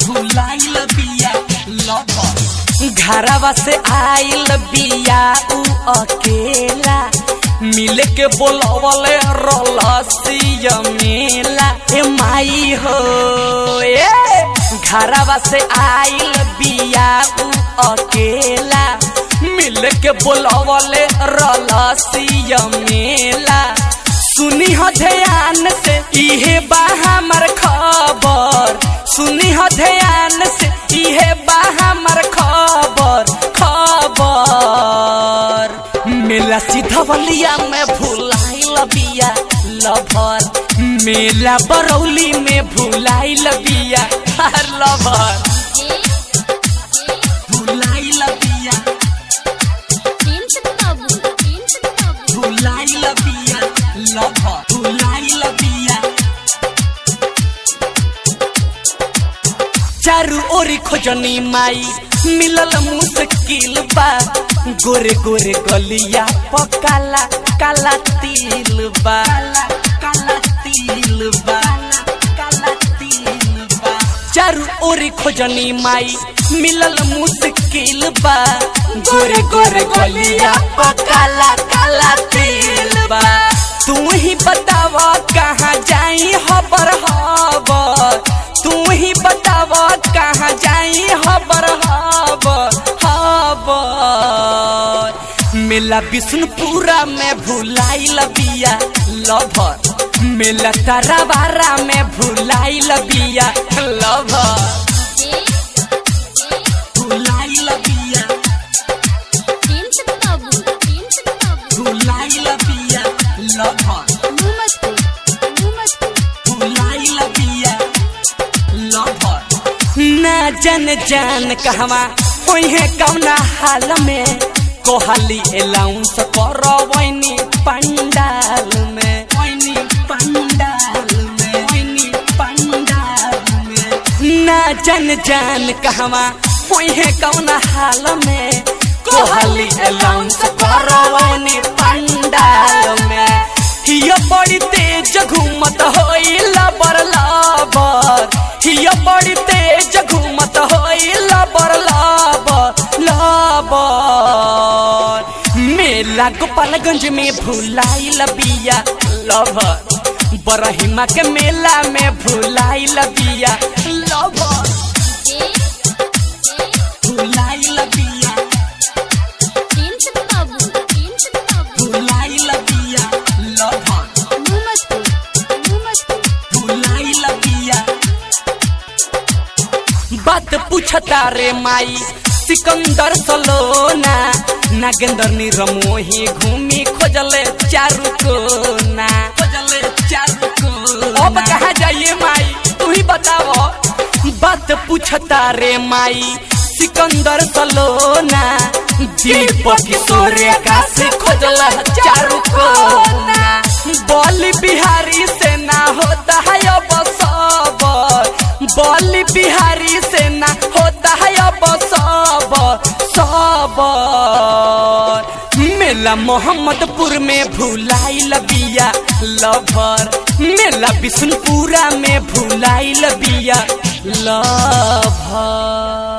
भुलाइल बिया लभर घरवा से आइल बिया उ अकेला मिल के बोलवले रलसिया मेला ए माई हो ए घरवा से आइल बिया उ अकेला मिल के बोलवले रलसिया मेला सुनी हो ध्यान से इहे बा हमर खबर सुनी हो ध्यान से इहे बा हमर खबर खबर मेला सीधवलिया में भुलाइल बिया लभर मेला बरौली में भुलाइल बिया लभर भुलाइल बिया भुलाइल बिया लभर भुलाइल बिया चारू ओरी खोजनी माई मिलल मुश्किल बा गोरे गोरे गलिया पकाला काला तिल बा काला तिल बा काला तिल बा चारू ओरी खोजनी माई मिलल मुश्किल बा गोरे गोरे गलिया पकाला काला तिल बा तू ही बतावा कहाँ जाई हबर हबर तू ही बतावा कहाँ जाई हबर हबर हबर मेला विष्णुपुरा में भुलाइल बिया लभर मेला ताराबारा में भुलाइल बिया लभर भुलाइल बिया भुलाइल बिया लभर भुलाइल बिया लभर ना जन जान कहवा ओहे कौना हाल में कोहली अलाउंस करवैनी पंडाल में वैनी पंडाल में वैनी पंडाल में ना जन जान कहवा ओहे कौना हाल में कोहली अलाउंस करवैनी पंडाल में हिया बड़ी तेज घूमत होई लबर लबर हिया बड़ी तेज घूमत होई लबर लबर लबर मेला गोपालगंज में भुलाइल बिया लभर बरहिमा के मेला में भुलाइल बिया लभर भुलाइल बिया भुलाइल बिया लभर भुलाइल बिया बात पूछता रे माई सिकंदर सलोना नागेंद्र निरमोही घूमी खोजले चारू कोना खोजले चारू कोना अब कहाँ जाइए माई तू ही बताओ बात पूछता रे माई सिकंदर सलोना दीपक किशोर का से खोजला चारू कोना बोली बिहारी से ना होता है अब सबर बोली बिहारी से ना होता है अब सबर सबर मेला मोहम्मदपुर में भुलाइल बिया लभर मेला बिशुनपुरा में भुलाइल बिया लभर